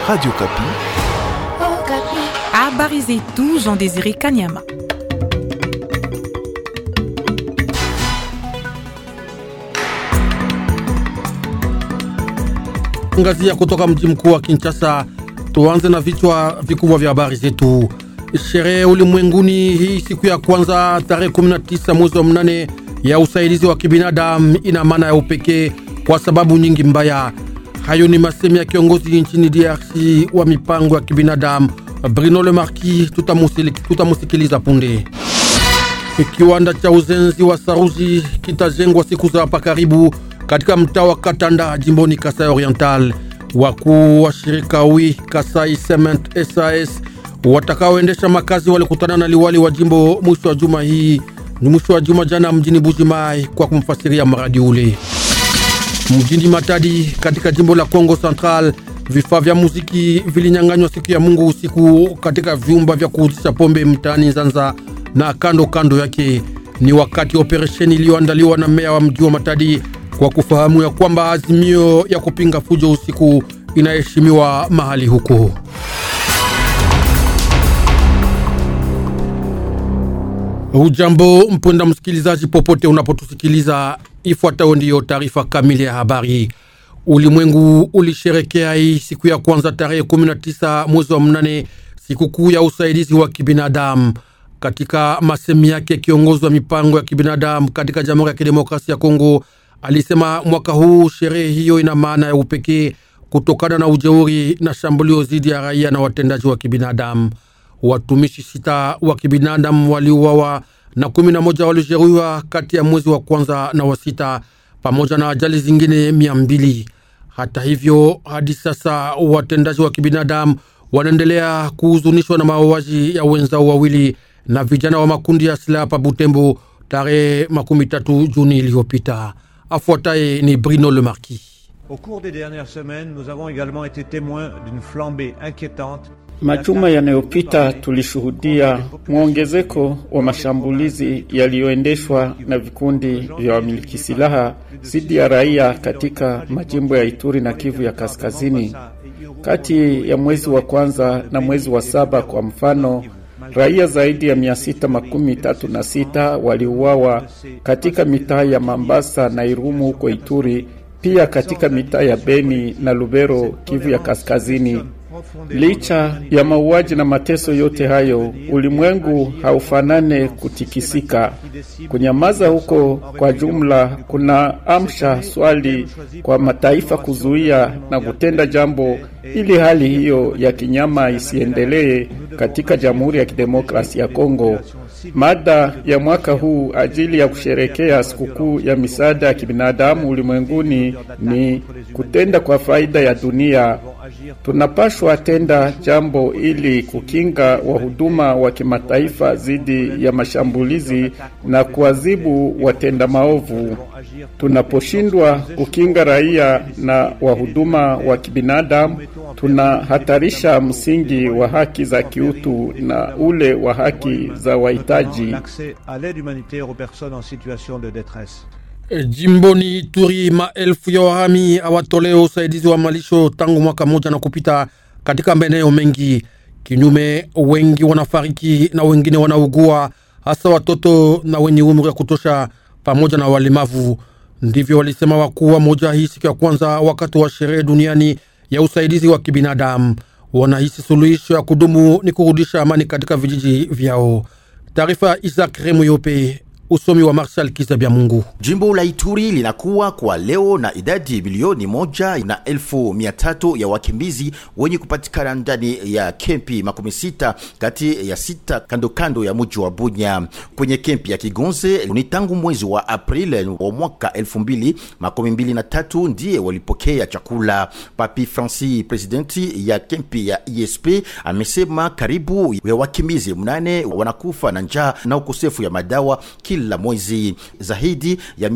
Radio Kapi. Oh, Kapi. Habari zetu Jean Désiré Kanyama. Angazia kutoka mji mkuu wa Kinshasa. Tuanze na vichwa vikubwa vya habari zetu. Sherehe ulimwenguni hii siku ya kwanza tarehe 19 mwezi wa mnane ya usaidizi wa kibinadamu ina maana ya upekee kwa sababu nyingi mbaya. Hayo ni masemi ya kiongozi nchini DRC wa mipango ya kibinadamu Bruno Le Marquis. Tutamusikiliza punde. Kiwanda cha uzenzi wa saruji kitajengwa siku za hapa karibu katika mtaa wa Katanda jimboni Kasai Oriental. Wakuu wa shirika wi Kasai Cement SAS watakaoendesha makazi walikutana na liwali wa jimbo mwisho wa juma hii ni mwisho wa juma jana mjini Bujimai kwa kumfasiria mradi ule. Mjini Matadi katika jimbo la Kongo Central, vifaa vya muziki vilinyang'anywa siku ya Mungu usiku katika vyumba vya kuuzisha pombe mtaani Nzanza na kando kando yake. Ni wakati operesheni iliyoandaliwa na meya wa mji wa Matadi kwa kufahamu ya kwamba azimio ya kupinga fujo usiku inaheshimiwa mahali huko. Ujambo mpenda msikilizaji, popote unapotusikiliza, ifuatayo ndiyo taarifa kamili ya habari. Ulimwengu ulisherekea hii siku ya kwanza tarehe 19 mwezi wa mnane, sikukuu ya usaidizi wa kibinadamu. Katika masemi yake, kiongozi wa mipango ya kibinadamu katika Jamhuri ya Kidemokrasia ya Kongo alisema mwaka huu sherehe hiyo ina maana ya upekee kutokana na ujeuri na shambulio dhidi ya raia na watendaji wa kibinadamu. Watumishi sita wa kibinadamu waliuawa na kumi na moja walijeruhiwa kati ya mwezi wa kwanza na wa sita, pamoja na ajali zingine mia mbili. Hata hivyo, hadi sasa watendaji wa kibinadamu wanaendelea kuhuzunishwa na mauaji ya wenzao wawili na vijana wa makundi ya silaha pa Butembo tarehe makumi tatu Juni iliyopita. Afuataye ni Bruno Le Marquis. Au cours des dernières semaines, nous avons également été témoins d'une flambée inquiétante Majuma yanayopita tulishuhudia mwongezeko wa mashambulizi yaliyoendeshwa na vikundi vya wamiliki silaha dhidi ya raia katika majimbo ya Ituri na Kivu ya Kaskazini. Kati ya mwezi wa kwanza na mwezi wa saba, kwa mfano, raia zaidi ya mia sita makumi tatu na sita waliuawa katika mitaa ya Mambasa na Irumu huko Ituri, pia katika mitaa ya Beni na Lubero, Kivu ya Kaskazini. Licha ya mauaji na mateso yote hayo, ulimwengu haufanane kutikisika. Kunyamaza huko kwa jumla kuna amsha swali kwa mataifa kuzuia na kutenda jambo ili hali hiyo ya kinyama isiendelee katika Jamhuri ya Kidemokrasia ya Kongo. Mada ya mwaka huu ajili ya kusherekea sikukuu ya misaada ya kibinadamu ulimwenguni ni kutenda kwa faida ya dunia. Tunapashwa tenda jambo ili kukinga wahuduma wa kimataifa dhidi ya mashambulizi na kuadhibu watenda maovu. Tunaposhindwa kukinga raia na wahuduma wa kibinadamu, tunahatarisha msingi wa haki za kiutu na ule wa haki za wahitaji. Jimboni Ituri, maelfu ya wahami hawatolewa usaidizi wa malisho tangu mwaka mmoja na kupita katika maeneo mengi. Kinyume, wengi wanafariki na wengine wanaugua, hasa watoto na wenye umri wa kutosha pamoja na walemavu. Ndivyo walisema wakuu wa moja hii siku ya kwanza wakati wa sherehe duniani ya usaidizi wa kibinadamu. Wanahisi suluhisho ya kudumu ni kurudisha amani katika vijiji vyao. Taarifa Isaac Remuyope Usomi wa Marshal Kizabya Mungu. Jimbo la Ituri linakuwa kwa leo na idadi milioni moja na elfu mia tatu ya wakimbizi wenye kupatikana ndani ya kempi makumi sita kati ya sita kando kando ya mji wa Bunya. Kwenye kempi ya Kigonze ni tangu mwezi wa Aprili wa mwaka elfu mbili makumi mbili na tatu ndiye walipokea chakula. Papi Francis, presidenti ya kempi ya ISP, amesema karibu ya wakimbizi mnane wanakufa na njaa na ukosefu ya madawa kila mwezi. Zaidi ya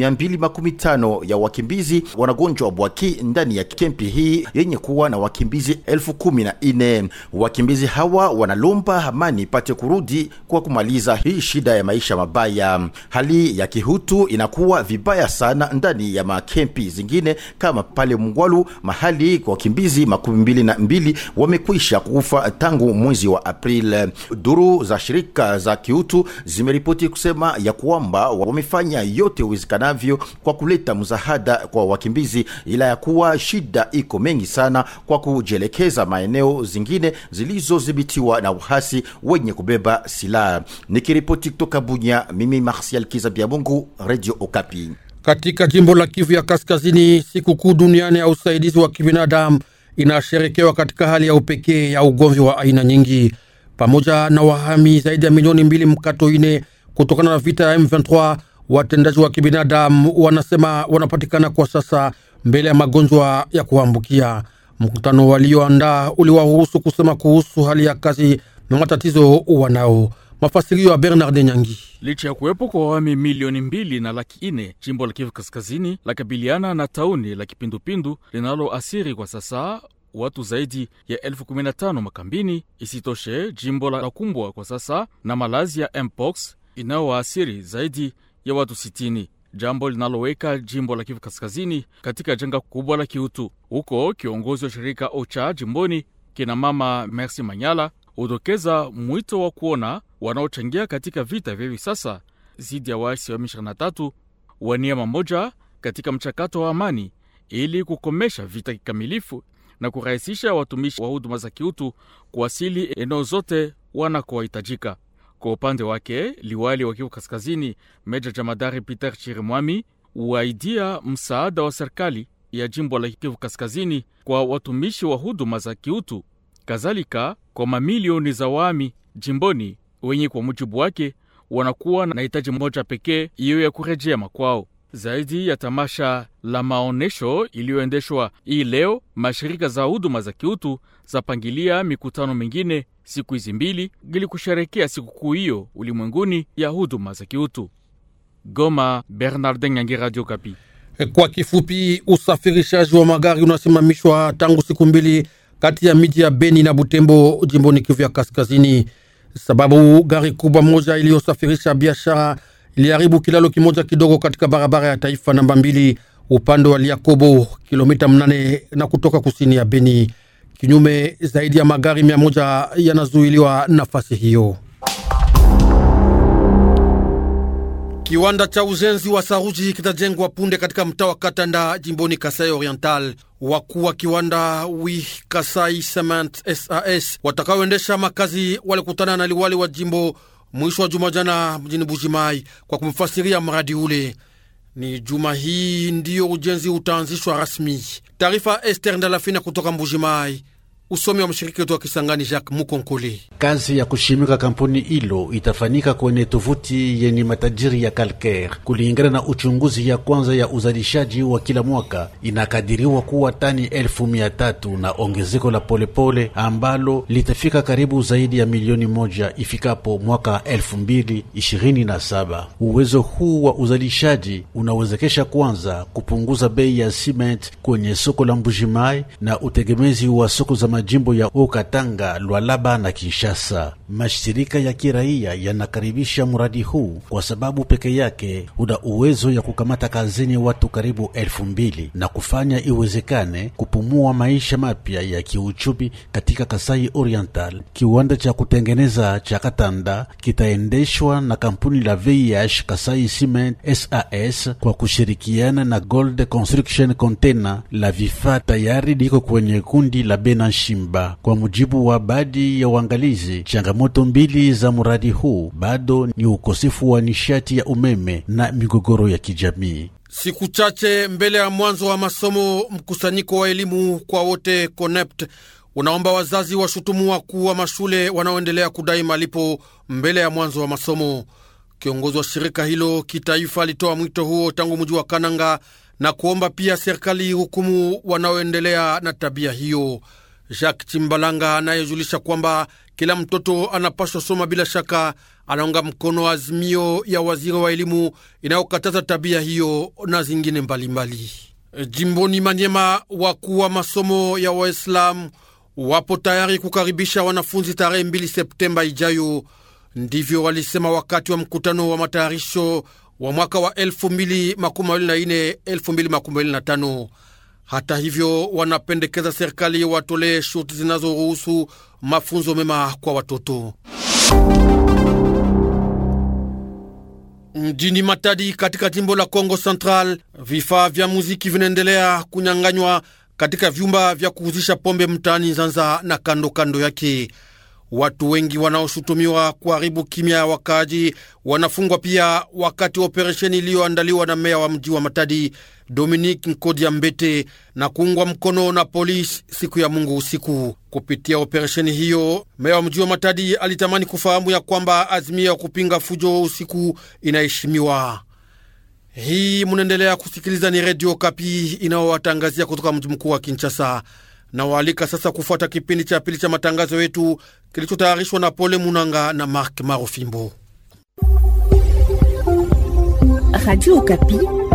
215 ya wakimbizi wanagonjwa bwaki ndani ya kempi hii yenye kuwa na wakimbizi elfu kumi na nne. Wakimbizi hawa wanalomba amani ipate kurudi kwa kumaliza hii shida ya maisha mabaya. Hali ya kihutu inakuwa vibaya sana ndani ya makempi zingine kama pale Mngwalu, mahali kwa wakimbizi makumi mbili na mbili wamekwisha kufa tangu mwezi wa Aprili. Duru za shirika za kiutu zimeripoti kusema ya kwamba wamefanya yote uwezekanavyo kwa kuleta msaada kwa wakimbizi, ila ya kuwa shida iko mengi sana kwa kujielekeza maeneo zingine zilizodhibitiwa na uhasi wenye kubeba silaha. Nikiripoti kutoka Bunya, mimi Martial Kiza Biamungu, Radio Okapi. Katika jimbo la Kivu ya Kaskazini, sikukuu duniani ya usaidizi wa kibinadamu inasherekewa katika hali ya upekee ya ugomvi wa aina nyingi, pamoja na wahami zaidi ya milioni mbili mkato ine kutokana na vita ya M23. Watendaji wa kibinadamu wanasema wanapatikana kwa sasa mbele ya magonjwa ya kuambukia. Mkutano walioandaa uliwaruhusu kusema kuhusu hali ya kazi na matatizo wanao. Mafasirio ya Bernard Nyangi. Licha ya kuwepo kwa wami milioni mbili na laki ine, jimbo la Kivu Kaskazini la kabiliana na tauni la kipindupindu linaloasiri kwa sasa watu zaidi ya elfu kumi na tano makambini. Isitoshe, jimbo la kumbwa kwa sasa na malazi ya mpox inayowaasiri zaidi ya watu sitini, jambo linaloweka jimbo la Kivu Kaskazini katika janga kubwa la kiutu. Huko kiongozi wa shirika OCHA jimboni kina mama Mercy Manyala hudokeza mwito wa kuona wanaochangia katika vita vya hivi sasa dhidi ya waasi wa M23 wa nia moja katika mchakato wa amani ili kukomesha vita kikamilifu na kurahisisha watumishi wa huduma za kiutu kuwasili eneo zote wanakohitajika. Kwa upande wake, liwali wa Kivu Kaskazini Meja Jamadari Peter Chirimwami uaidia msaada wa serikali ya jimbo la Kivu Kaskazini kwa watumishi wa huduma za kiutu, kadhalika kwa mamilioni za wami jimboni wenye kwa mujibu wake wanakuwa na hitaji moja pekee, iyo ya kurejea makwao. Zaidi ya tamasha la maonesho iliyoendeshwa hii leo, mashirika za huduma za kiutu zapangilia mikutano mingine siku hizi mbili ili kusherekea sikukuu hiyo ulimwenguni ya huduma za kiutu. Goma, Bernardin Nyangi, Radio Kapi. Kwa kifupi, usafirishaji wa magari unasimamishwa tangu siku mbili kati ya miji ya Beni na Butembo jimboni Kivu ya Kaskazini, sababu gari kubwa moja iliyosafirisha biashara iliharibu kilalo kimoja kidogo katika barabara ya taifa namba mbili upande wa Liakobo, kilomita mnane na kutoka kusini ya Beni. Kinyume, zaidi ya magari mia moja yanazuiliwa nafasi hiyo. Kiwanda cha ujenzi wa saruji kitajengwa punde katika mtaa wa Katanda jimboni Kasai Oriental. Wakuu wa kiwanda wi Kasai Cement SAS watakaoendesha makazi walikutana na liwali wa jimbo mwisho wa juma jana mjini Bujimai kwa kumfasiria mradi ule. Ni juma hii ndiyo ujenzi utaanzishwa rasmi. Taarifa Ester Ndalafina kutoka Mbujimai. Usomi wa mshiriki wetu wa Kisangani Jacques Mukonkole. Kazi ya kushimika kampuni hilo itafanyika kwenye tovuti yenye matajiri ya kalker. Kulingana na uchunguzi ya kwanza ya uzalishaji wa kila mwaka, inakadiriwa kuwa tani elfu mia tatu na ongezeko la polepole pole ambalo litafika karibu zaidi ya milioni moja ifikapo mwaka elfu mbili ishirini na saba. Uwezo huu wa uzalishaji unawezekesha kwanza kupunguza bei ya cement kwenye soko la Mbujimai na utegemezi wa soko za majimbo ya Okatanga, Lwalaba na Kinshasa. Mashirika ya kiraia yanakaribisha mradi huu kwa sababu peke yake una uwezo ya kukamata kazini watu karibu elfu mbili na kufanya iwezekane kupumua maisha mapya ya kiuchumi katika Kasai Oriental. Kiwanda cha kutengeneza cha Katanda kitaendeshwa na kampuni la VIH Kasai Cement SAS kwa kushirikiana na Gold Construction Container. La vifaa tayari liko kwenye kundi la Bena Shimba. Kwa mujibu wa baadhi ya uangalizi, changamoto mbili za mradi huu bado ni ukosefu wa nishati ya umeme na migogoro ya kijamii. Siku chache mbele ya mwanzo wa masomo, mkusanyiko wa elimu kwa wote CONEPT unaomba wazazi washutumu wakuu wa mashule wanaoendelea kudai malipo mbele ya mwanzo wa masomo. Kiongozi wa shirika hilo kitaifa alitoa mwito huo tangu mji wa Kananga na kuomba pia serikali hukumu wanaoendelea na tabia hiyo. Jacques Chimbalanga anayejulisha kwamba kila mtoto anapaswa soma bila shaka, anaunga mkono azimio ya waziri wa elimu inayokataza tabia hiyo na zingine mbalimbali mbali. Jimboni Manyema, wakuu wa masomo ya Waislamu wapo tayari kukaribisha wanafunzi tarehe 2 Septemba ijayo. Ndivyo walisema wakati wa mkutano wa matayarisho wa mwaka wa 2024 2025. Hata hivyo, wanapendekeza serikali watolee shurti zinazoruhusu mafunzo mema kwa watoto. Mjini Matadi katika jimbo la Kongo Central, vifaa vya muziki vinaendelea kunyang'anywa katika vyumba vya kuhuzisha pombe mtaani Zanza na kando kando yake. Watu wengi wanaoshutumiwa kuharibu kimya ya wakaaji wanafungwa pia wakati wa operesheni iliyoandaliwa na meya wa mji wa Matadi Dominique Nkodia Mbete na kuungwa mkono na polisi siku ya Mungu usiku. Kupitia operesheni hiyo, meya wa mji wa Matadi alitamani kufahamu ya kwamba azimia ya kupinga fujo usiku inaheshimiwa. Hii munaendelea kusikiliza, ni Redio Kapi inayowatangazia kutoka mji mkuu wa Kinshasa na waalika sasa kufuata kipindi cha pili cha matangazo yetu kilichotayarishwa na Pole Munanga na Mark Marofimbo. Radio Okapi,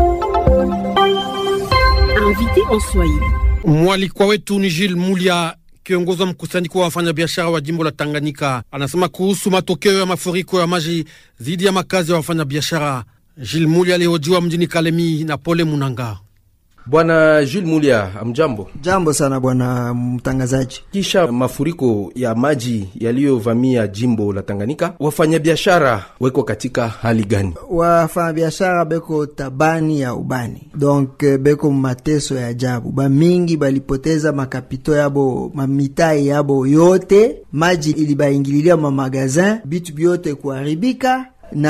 invité en Swahili. Mwalikwa wetu ni Gilles Mulia, kiongozi wa mkusanyiko wa wafanyabiashara wa jimbo la Tanganyika. Anasema kuhusu matokeo ya mafuriko ya maji dhidi ya makazi ya wafanyabiashara. Gilles Mulia alihojiwa mjini Kalemi na Pole Munanga. Bwana Jules Mulia, amjambo. Jambo sana bwana mtangazaji. Kisha mafuriko ya maji yaliyovamia jimbo la Tanganyika, wafanyabiashara weko katika hali gani? Wafanyabiashara beko tabani ya ubani, donc beko mateso ya ajabu. Bamingi balipoteza makapito yabo, mamitai yabo yote, maji ilibaingililia mamagazin, bitu byote kuharibika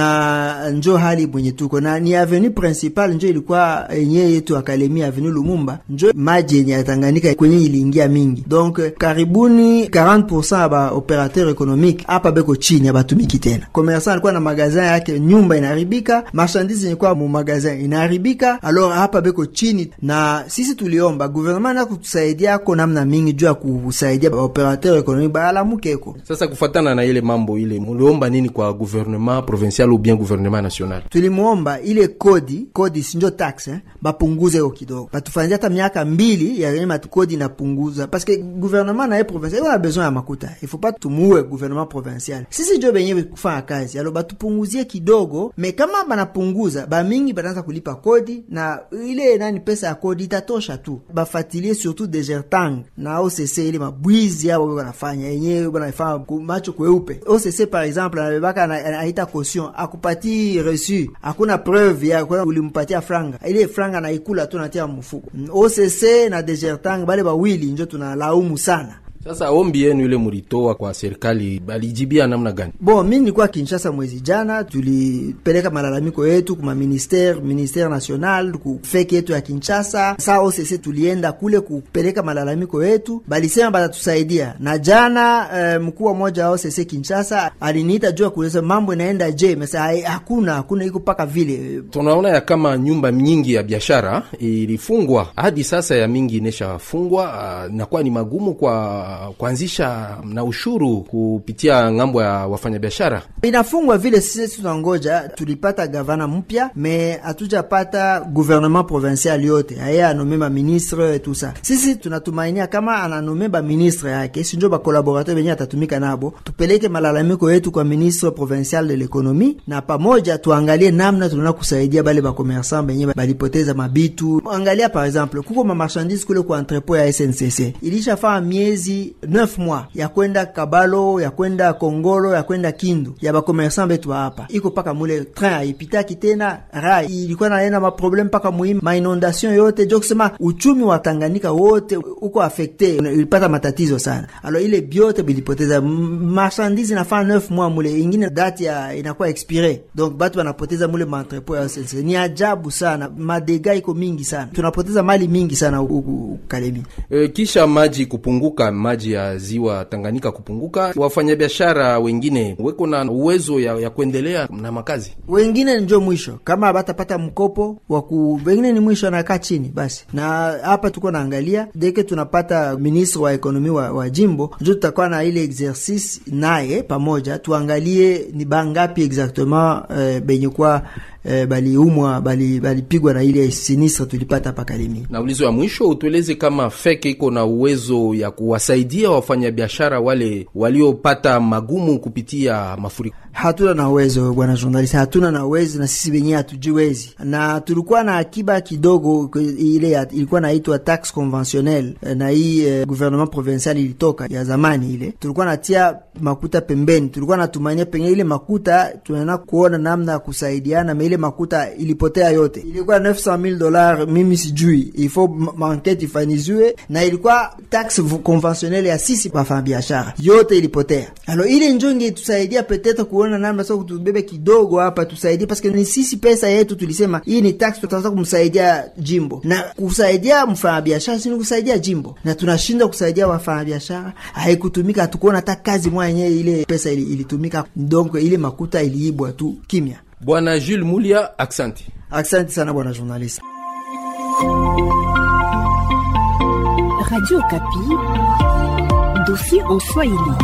na njo hali mwenye tuko na ni avenue principal njo ilikuwa enye yetu Akalemi avenue Lumumba, njo maji yenye yatanganika kwenye iliingia mingi, donc karibuni 40% ya ba operateur economique hapa beko chini abatumiki tena. Commerçant alikuwa na magazin yake, nyumba inaharibika, marchandise yenye mu magazin inaharibika, alors hapa beko chini, na sisi tuliomba gouvernement na kutusaidia ko namna mingi juu ya kusaidia ba operateur economique baalamukeko. Sasa kufatana na ile mambo ile, muliomba nini kwa gouvernement provincial ou bien gouvernement national? Tulimwomba ile kodi kodi sinjo taxe eh, bapunguze yo kidogo, batufanyia hata miaka mbili ya yenye matukodi inapunguza, parce que gouvernement naye provincial iko na besoin ya makuta, il faut pas tumuue gouvernement provincial. Sisi njo benye kufanya kazi alo, batupunguzie kidogo, me kama banapunguza bamingi banaanza kulipa kodi, na ile nani pesa ya kodi itatosha tu. Bafatilie surtout desertang na OCC ile mabwizi yao wanafanya yenyewe banafanya macho kweupe. OCC par exemple anabebaka anaita caution akupati reçu, hakuna preuve ya kwa ulimpatia franga, ile franga naikula tu natia mfuko. OCC na Desertang bale bawili njo tunalaumu sana. Sasa ombi yenu ile mulitoa kwa serikali balijibia namna gani? Bon, mi nilikuwa Kinshasa mwezi jana, tulipeleka malalamiko yetu kuma ministere ministere national ku feki yetu ya Kinshasa. Saa OCC tulienda kule kupeleka malalamiko yetu, balisema batatusaidia. Na jana eh, mkuu wa moja wa OCC Kinshasa aliniita juu ya kueleza mambo inaenda je, mesa hakuna hakuna iko paka vile. Tunaona ya kama nyumba nyingi ya biashara ilifungwa hadi sasa, ya mingi ineshafungwa, inakuwa ni magumu kwa kuanzisha na ushuru kupitia ng'ambo ya wafanyabiashara inafungwa vile. Sisi tunangoja, tulipata gavana mpya me hatujapata gouvernement provincial yote, aye anome ba ministre tusa. Sisi tunatumainia kama ananome ba ministre yake, si njo ba collaborateur benye atatumika nabo, tupeleke malalamiko yetu kwa ministre provincial de l'economie, na pamoja tuangalie namna tunaona kusaidia bale ba commerçant benye balipoteza mabitu. Angalia par exemple, kuko ma marchandise kule kwa entrepot ya SNCC ilishafaa miezi 9 mois ya kwenda Kabalo ya kwenda Kongolo ya kwenda Kindu ya bakomersan betu hapa iko paka mule train haipitaki tena, ra ilikuwa naenda maprobleme paka muhimu mainondation yote jo kusema uchumi wa Tanganyika wote uko afekte, ilipata matatizo sana. Alo ile biote bilipoteza marchandise nafaa 9 mois mule, ingine date ya inakuwa expire, donc batu banapoteza mule maentrepo ya SNCC. Ni ajabu sana, madega iko mingi sana, tunapoteza mali mingi sana huku Kalemi. E, kisha maji kupunguka maji maji ya ziwa Tanganyika kupunguka, wafanyabiashara wengine weko na uwezo ya, ya kuendelea na makazi. wengine njo mwisho kama batapata mkopo waku wengine ni mwisho anakaa chini basi. Na hapa tuko naangalia deke tunapata ministre wa ekonomi wa, wa jimbo njo tutakuwa na ile exercice naye pamoja, tuangalie ni bangapi exactement eh, benye kwa eh, baliumwa bali balipigwa na ile sinistre tulipata hapa Kalemi. Na ulizo ya mwisho utueleze kama feke iko na uwezo ya kuwasaidia wafanyabiashara wale waliopata magumu kupitia mafuriko. Hatuna na uwezo bwana journalist, hatuna na uwezo na sisi wenyewe hatujiwezi, na tulikuwa na akiba kidogo k- ile ya, ilikuwa naitwa tax conventionnel na hii eh, gouvernement provincial ilitoka ya zamani ile, tulikuwa natia makuta pembeni, tulikuwa natumania pengine ile makuta tunaenda kuona namna ya kusaidiana, na ile makuta ilipotea yote, ilikuwa 900000 dollars, mimi sijui, il faut ma- mankete ifaniziwe, na ilikuwa tax conventionnel ya sisi wafanyabiashara, yote ilipotea. Alo ile njo ingetusaidia peut-être kuona namna sasa kutubebe kidogo hapa tusaidie, paske ni sisi pesa yetu tulisema hii ni tax, tutaweza kumsaidia jimbo na kusaidia mfanyabiashara, sini kusaidia jimbo, na tunashinda kusaidia wafanyabiashara, haikutumika. Hatukuona hata kazi moja yenyewe ile pesa ili, ilitumika, donc ile makuta iliibwa tu kimya. Bwana Jules Mulia, aksanti. Asante sana bwana journalist. Radio Kapi, dossier en Swahili.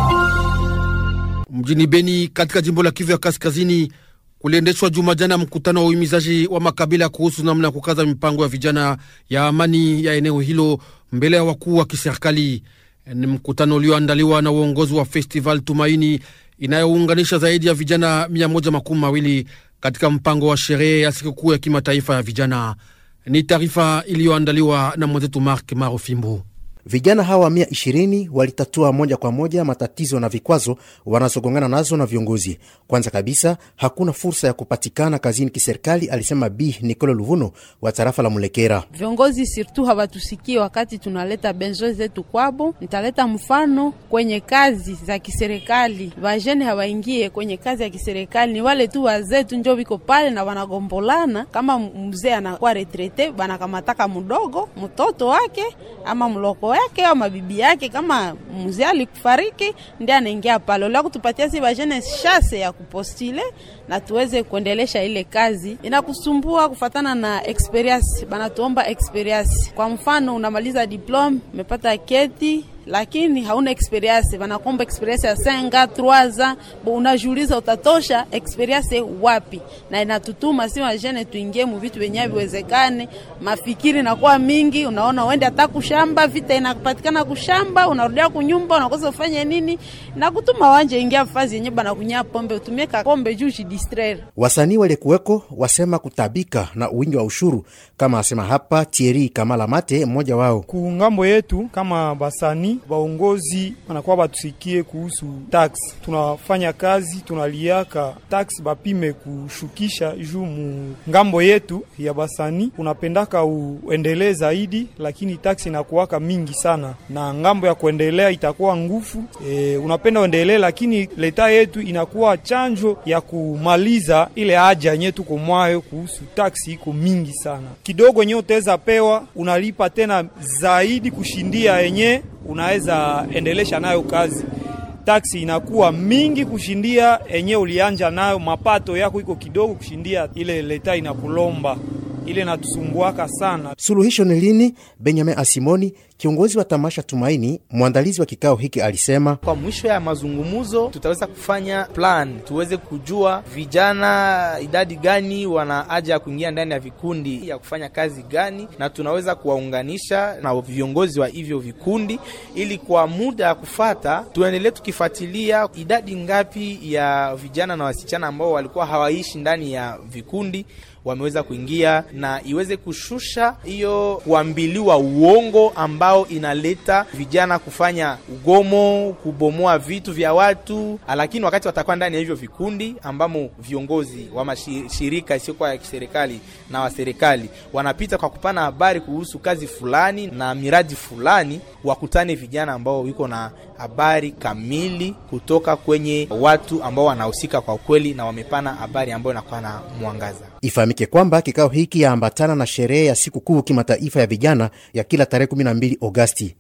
Mjini Beni katika jimbo la Kivu ya Kaskazini kuliendeshwa juma jana mkutano wa uhimizaji wa makabila kuhusu namna ya kukaza mipango ya vijana ya amani ya eneo hilo mbele ya wakuu wa kiserikali. Ni mkutano ulioandaliwa na uongozi wa Festival Tumaini inayounganisha zaidi ya vijana mia moja makumi mawili katika mpango wa sherehe ya sikukuu ya kimataifa ya vijana. Ni taarifa iliyoandaliwa na mwenzetu Mark Marofimbu. Vijana hawa mia ishirini walitatua moja kwa moja matatizo na vikwazo wanazogongana nazo na viongozi. Kwanza kabisa, hakuna fursa ya kupatikana kazini kiserikali, alisema Bi Nicolo Luvuno wa tarafa la Mulekera. Viongozi sirtu hawatusikie wakati tunaleta benzo zetu kwabo. Nitaleta mfano kwenye kazi za kiserikali, vajene hawaingie kwenye kazi ya kiserikali, ni wale tu wazee tu njo viko pale na wanagombolana. Kama mzee anakuwa retrete, banakamataka mdogo mtoto wake ama mloko yake ama bibi yake, kama mzee alikufariki ndiye anaingia pale. Leo kutupatia si vajene shase ya kupostile na tuweze kuendelesha ile kazi. Inakusumbua kufatana na experience, banatuomba experience. Kwa mfano unamaliza diplome, umepata keti lakini hauna experience, wanakomba experience ya senga troaza, unajiuliza utatosha experience wapi? Na inatutuma si wajene tuingie mu vitu venye viwezekane, mafikiri nakuwa mingi, unaona uende hata kushamba, vita inapatikana kushamba, unarudia kunyumba, unakosa ufanye nini, na kutuma wanje ingia fazi yenye bana kunya pombe, utumie kakombe juu jidistraire. Wasanii walikuweko wasema kutabika na uwingi wa ushuru, kama asema hapa Thierry Kamala Mate, mmoja wao. Kungambo yetu kama basani baongozi wanakuwa batusikie kuhusu tax. Tunafanya kazi tunaliaka tax bapime kushukisha juu mu ngambo yetu ya basani, unapendaka uendelee zaidi, lakini tax inakuwaka mingi sana, na ngambo ya kuendelea itakuwa ngufu. E, unapenda uendelee, lakini leta yetu inakuwa chanjo ya kumaliza ile haja yenye tuko mwayo kuhusu tax, iko mingi sana. Kidogo yenye utaweza pewa unalipa tena zaidi kushindia yenye unaweza endelesha nayo kazi. Taksi inakuwa mingi kushindia enye ulianja nayo, mapato yako iko kidogo kushindia ile leta inakulomba, ile natusumbuaka sana. Suluhisho ni lini? Benjamin Asimoni, kiongozi wa tamasha Tumaini, mwandalizi wa kikao hiki, alisema kwa mwisho ya mazungumzo tutaweza kufanya plan, tuweze kujua vijana idadi gani wana haja ya kuingia ndani ya vikundi ya kufanya kazi gani, na tunaweza kuwaunganisha na viongozi wa hivyo vikundi, ili kwa muda ya kufata tuendelee tukifuatilia idadi ngapi ya vijana na wasichana ambao walikuwa hawaishi ndani ya vikundi wameweza kuingia na iweze kushusha hiyo kuambiliwa uongo ambao inaleta vijana kufanya ugomo, kubomoa vitu vya watu. Lakini wakati watakuwa ndani ya hivyo vikundi ambamo viongozi wa mashirika isiyokuwa ya kiserikali na wa serikali wanapita kwa kupana habari kuhusu kazi fulani na miradi fulani, wakutane vijana ambao wiko na habari kamili kutoka kwenye watu ambao wanahusika kwa ukweli na wamepana habari ambayo inakuwa na mwangaza. Ifahamike kwamba kikao hiki yaambatana na sherehe ya siku kuu kimataifa ya vijana ya kila tarehe 12 Agosti.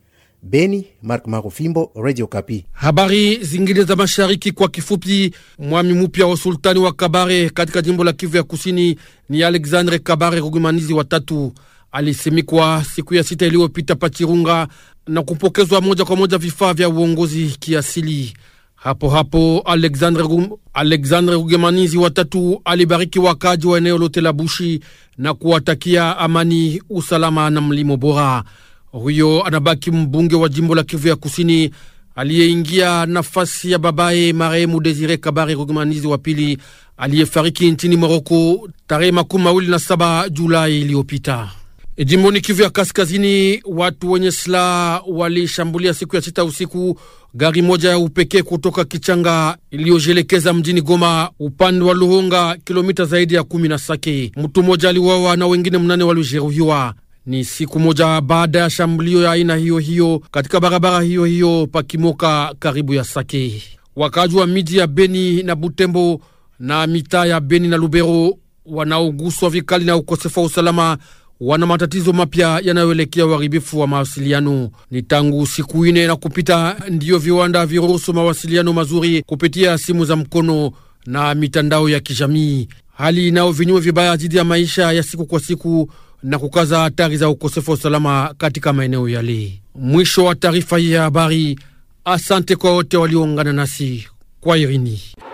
Beni, Mark Marofimbo, Radio Kapi. Habari zingine za mashariki kwa kifupi. Mwami mupya wa sultani wa Kabare katika jimbo la Kivu ya kusini ni Alexandre Kabare Rugumanizi watatu alisimikwa siku ya sita iliyopita Pachirunga na kupokezwa moja kwa moja vifaa vya uongozi kiasili. Hapo hapo Alexandre, Rum, Alexandre Rugemanizi watatu alibariki wakaji wa eneo lote la Bushi na kuwatakia amani, usalama na mlimo bora. Huyo anabaki mbunge wa jimbo la Kivu ya kusini aliyeingia nafasi ya babaye marehemu Desire Kabare Rugemanizi wa pili aliyefariki nchini Moroko tarehe makumi mawili na saba Julai iliyopita. Jimboni Kivu ya Kaskazini, watu wenye silaha walishambulia siku ya sita usiku gari moja ya upekee kutoka Kichanga iliyojelekeza mjini Goma upande wa Luhonga, kilomita zaidi ya kumi na Sake. Mtu mmoja aliuawa na wengine mnane walijeruhiwa. Ni siku moja baada ya shambulio ya aina hiyo hiyo katika barabara hiyo hiyo Pakimoka, karibu ya Sake. Wakaji wa miji ya Beni na Butembo na mitaa ya Beni na Lubero wanaoguswa vikali na ukosefu wa usalama wana matatizo mapya yanayoelekea uharibifu wa mawasiliano. Ni tangu siku ine na kupita ndiyo viwanda viruhusu mawasiliano mazuri kupitia simu za mkono na mitandao ya kijamii, hali inayo vinyume vibaya dhidi ya maisha ya siku kwa siku na kukaza hatari za ukosefu wa usalama katika maeneo yale. Mwisho wa taarifa hii ya habari. Asante kwa wote walioungana nasi kwa irini.